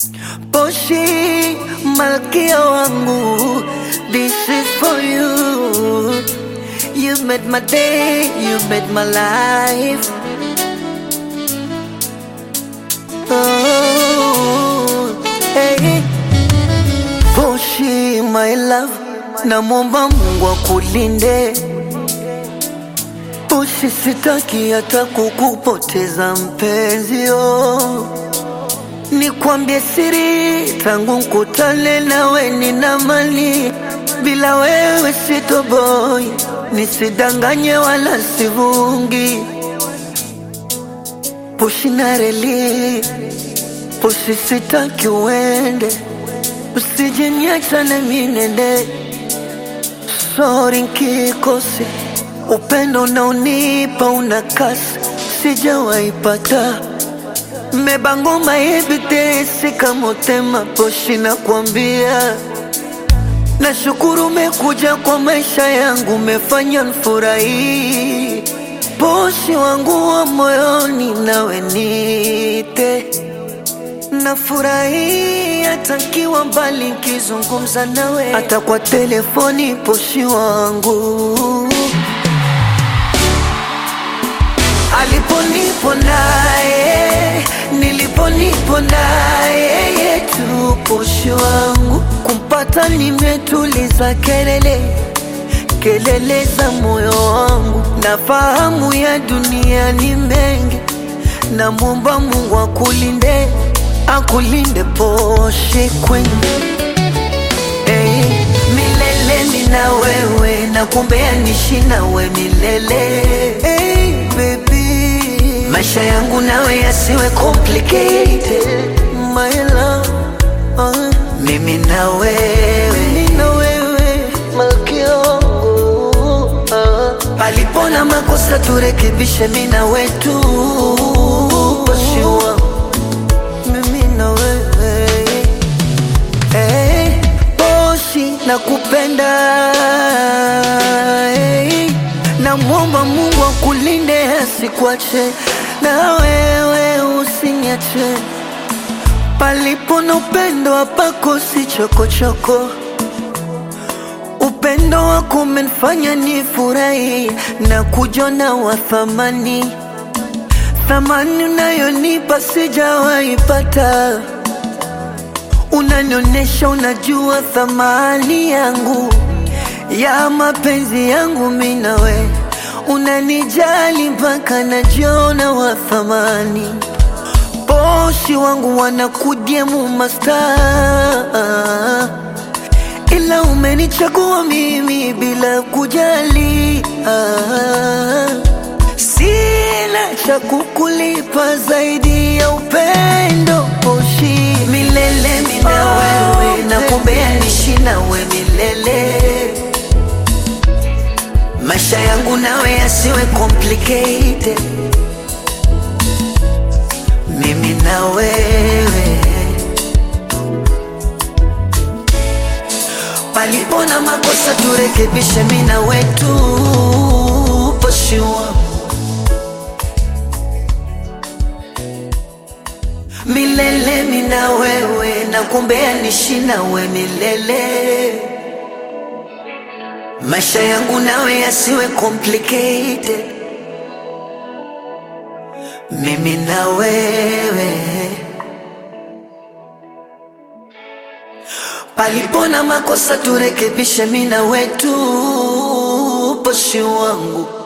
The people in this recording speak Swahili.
Poshi, malkia wangu, this is for you. You made my day, you made my life. Oh, hey. Poshi, my love, namwomba Mungu akulinde. Poshi, sitaki hata kukupoteza mpenzi, oh. Nikwambie siri, tangu nkutane nawe nina mali, bila wewe sitoboi, nisidanganye wala sivungi. Pushi na reli, pushi sitaki uende, usije niacha na mimi nende. Sorry nkikosi, upendo unaonipa una kasi, sijawaipata Mebangoma ebitesi kamotema poshi na kuambia Nashukuru umekuja kwa maisha yangu, umefanya nfurahi. Poshi wangu wa moyoni, nawe nite nafurahi hata nkiwa mbali, nkizungumza nawe hata kwa telefoni. Poshi wangu aliponipo naye niliponipo naye yetu poshi wangu kumpata nimetuliza kelele kelele za moyo wangu nafahamu ya dunia ni mengi namwomba Mungu akulinde akulinde poshi kwenu hey, milele mina wewe na kumbea nishi nawe milele hey, baby maisha yangu nawe yasiwe complicated my love uh, mimi na wewe mimi na wewe malkia wangu uh, palipo na makosa turekebishe mimi na wetu Poshi wangu mimi na wewe hey, Poshi nakupenda hey, namwomba Mungu akulinde asikuache na wewe usiniache palipo na upendo hapakosi chokochoko upendo wako umenifanya nifurahi na kujona wa thamani thamani unayonipa sijawaipata unanionyesha unajua thamani yangu ya mapenzi yangu mimi nawe unanijali mpaka najiona wa thamani bosi wangu wanakudiemu masta ila umenichagua mimi bila kujali ah. Sina cha kukulipa zaidi ya upendo Poshi, milele mina wewe na kumbea nishi nawe milele maisha yangu nawe yasiwe complicated mimi na wewe palipo na makosa turekebishe mimi na wetu Poshi wangu milele mina wewe na kumbea nishi nawe milele maisha yangu nawe yasiwe complicated mimi na wewe palipo na makosa turekebishe mimi na wetu Poshi wangu